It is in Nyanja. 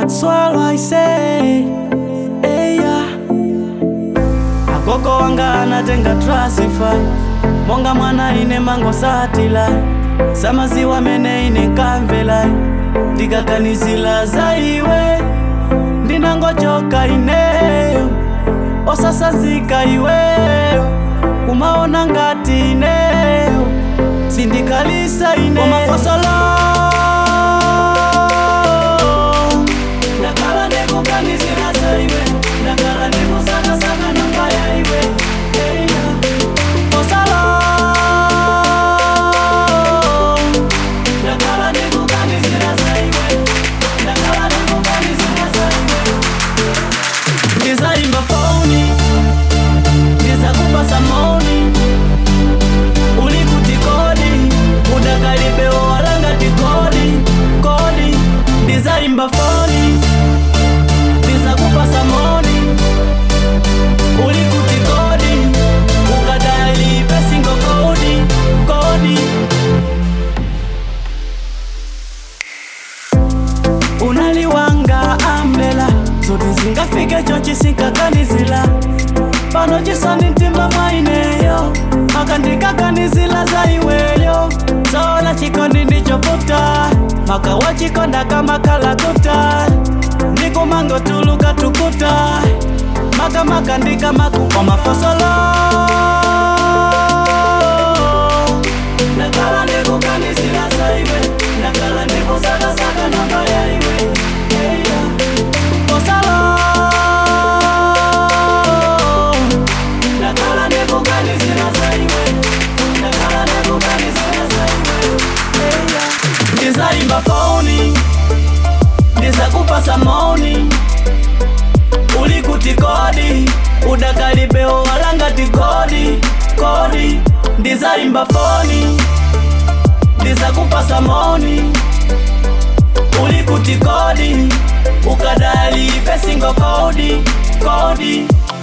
swallow I say hey, yeah. Akoko wanga anatenga trasify monga mwana ine mango satila samaziwa mene ine kamvela ndikakanizila za iwe ndinangochoka ineyo osasazika iweyo kumaona ngati ineyo sindikalisa ine omafosolo ndakala ndikukanizila za iwe ndakala ndikusakasaka namba ya iwe hey, yeah. osalo ndakala ndikukanizila za iwe ndakala ndikukanizila za iwe ndizaimba foni ndizakupasa maoni ulikuti kodi udakalibewo walangati kodi kodi ndizaimba foni ndizakupasa maoni ulikuti kodi ukadali pesingo kodi kodi unaliwanga ambela zoti zingafike chochi sinkakanizila pano chisoni mtima mwaineyo makandikakanizila za iweyo zola chikondi ndichoputa maka wachikonda kama kalakuta ndikumango tuluka tukuta maka makandika makukwa mafosolo ndakala ndikukanizila za iwe ndakala ndikusakasaka namba ya iwe hey, yeah. osalo ndakala ndikukanizila za iwe ndakala ndikukanizila za iwe hey, yeah. ndizaimba foni ndizakupasa maoni ulikuti kodi udakalibewo walangati kodi kodi ndizaimba foni ndizakupasa maoni ulikuti kodi ukadali pesingo kodi kodi